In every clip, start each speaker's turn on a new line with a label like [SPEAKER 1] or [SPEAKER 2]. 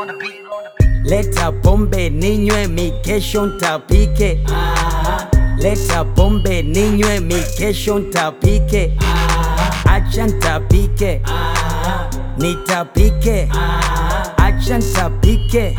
[SPEAKER 1] Leta pombe ninywe mikesho ntapike. Leta pombe ninywe mikesho ntapike. Acha ntapike. Nitapike. Acha ntapike.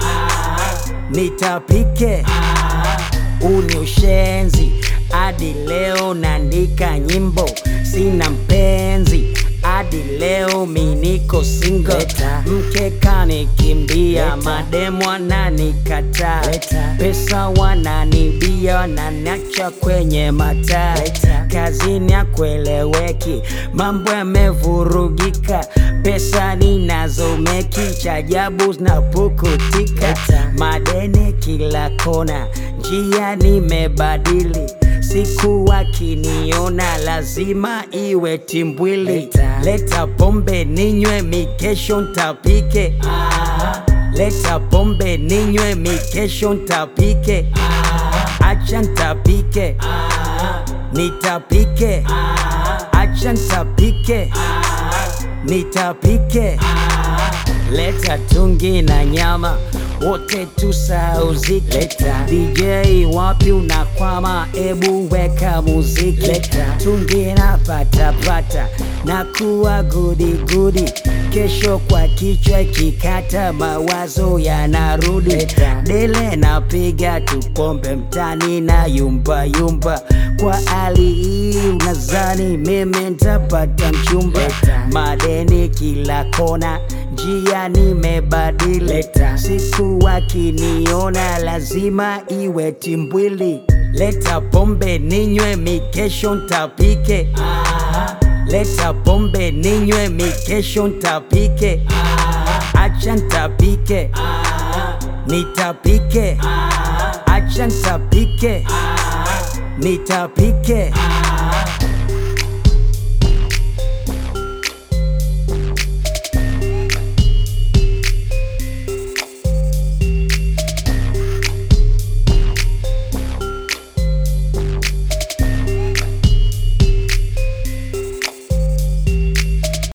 [SPEAKER 1] Nitapike. Uni ushenzi hadi leo naandika nyimbo, sina mpenzi hadi leo mi niko single. Mke kanikimbia, mademu wananikataa, pesa wananibia, wananiacha kwenye mataa, kazini hakueleweki, mambo yamevurugika, pesa ninazomeki, cha ajabu zinapukutika, madeni kila kona, njia nimebadili siku wakiniona lazima iwe timbwili. Leta pombe ninywe mikesho ntapike. Leta pombe ninywe mikesho ntapike. Acha ntapike. Nitapike. Acha ntapike. Nitapike. Leta tungi na nyama wote tusauzike. Leta DJ wapi unakwama, ebu weka muziki. Leta tungi na patapata na kuwa gudi gudi, kesho kwa kichwa ikikata mawazo yanarudi. Dele napiga tupombe mtani na yumba yumba, kwa hali hii unazani mimi ntapata mchumba? Madeni kila kona njia nimebadili, siku wakiniona lazima iwe timbwili. Leta pombe ninywe mikesho ntapike. Leta pombe ninywe mikesho ntapike. Acha ntapike. Nitapike. Acha ntapike. Nitapike.